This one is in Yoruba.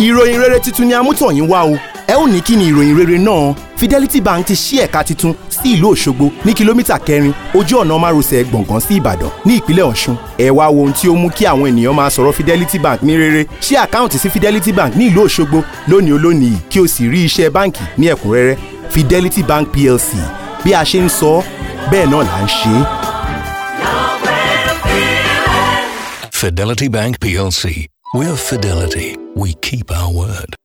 ìròyìn rere tuntun ni amútọ̀yìn wá o ẹ ó ní kí ni ìròyìn rere náà Fidelity Bank ti ṣí ẹ̀ka tuntun sí ìlú Òṣogbo ní kìlómítà kẹrin ojú ọ̀nà márosẹ̀ gbọ̀ngàn sí Ìbàdàn ní ìpínlẹ̀ Ọ̀ṣun ẹ wá wo ohun tí ó mú kí àwọn ènìyàn máa sọ̀rọ̀ Fidelity Bank ní rere ṣí àkáǹtì sí Fidelity Bank ní ìlú Òṣogbo lónìí olónìí yìí kí o sì rí iṣẹ́ báǹkì ní ẹ̀kúnrẹ́rẹ́ Fidelity Bank PLC bí a ṣe ń sọ bẹ́ẹ̀ náà là ń ṣe é. Fidelity Bank PLC. We're Fidelity. We keep our word.